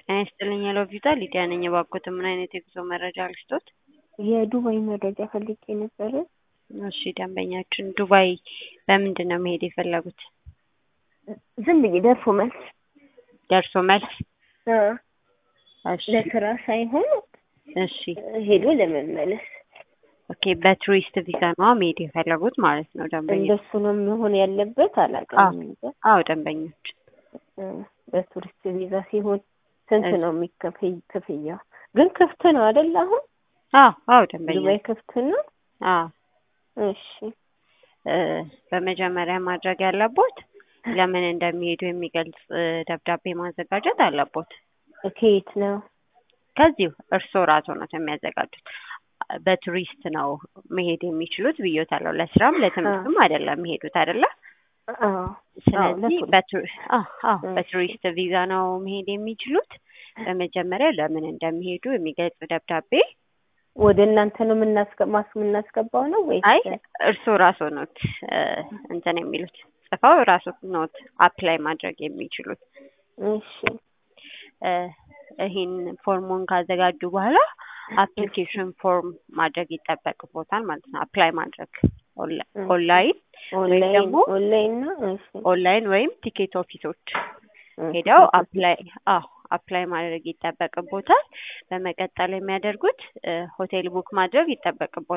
ጤና ይስጥልኝ ሄሎ ቪዛ ሊዲያ ነኝ። እባክዎት ምን አይነት የጉዞ መረጃ ልስጦት? የዱባይ መረጃ ፈልጌ ነበረ። እሺ ደንበኛችን ዱባይ በምንድን ነው መሄድ የፈለጉት? ዝም ብዬ ደርሶ መልስ ደርሶ መልስ? አ፣ እሺ ለስራ ሳይሆን እሺ ሄዶ ለመመለስ ኦኬ በቱሪስት ቪዛ ነው መሄድ የፈለጉት ማለት ነው ደንበኛ? እንደሱ ነው መሆን ያለበት። አላውቅም እንጃ። አዎ ደንበኞች እ፣ በቱሪስት ቪዛ ሲሆን ስንት እሺ። ነው የሚከፈይ ክፍያው? ግን ክፍት ነው አይደል? አሁን አዎ አዎ ደንበኛ ዱባይ ክፍት ነው። አዎ እሺ እ፣ በመጀመሪያ ማድረግ ያለቦት ለምን እንደሚሄዱ የሚገልጽ እ፣ ደብዳቤ ማዘጋጀት አለቦት። ከየት ነው? ከዚሁ እርስዎ ራስዎ ነው የሚያዘጋጁት። በቱሪስት ነው መሄድ የሚችሉት ብዬዎታለሁ። ለስራም ለትምህርትም አይደለም የሚሄዱት አይደለ? አዎ ስለዚህ ለቱሪስት። በቱ- አዎ አዎ እሺ። በቱሪስት ቪዛ ነው መሄድ የሚችሉት። በመጀመሪያ ለምን እንደሚሄዱ የሚገልጽ ደብዳቤ ወደ እናንተ ነው የምናስገ- ማስ የምናስገባው ነው ወይስ? አይ እርስዎ ራስዎ ኖት እ፣ እንትን የሚሉት ጽፈው ራስዎ ኖት አፕላይ ማድረግ የሚችሉት። እሺ እ፣ ይሄን ፎርሙን ካዘጋጁ በኋላ አፕሊኬሽን ፎርም ማድረግ ይጠበቅቦታል ማለት ነው። አፕላይ ማድረግ ኦንላ- እሺ። ኦንላይን ኦንላይን ደግሞ- ኦንላይን ነው። እሺ ኦንላይን ወይም ቲኬት ኦፊሶች እሺ። ሄደው አፕላይ አዎ አፕላይ ማድረግ ይጠበቅቦታል። በመቀጠል የሚያደርጉት እ፣ ሆቴል ቡክ ማድረግ ይጠበቅቦታል።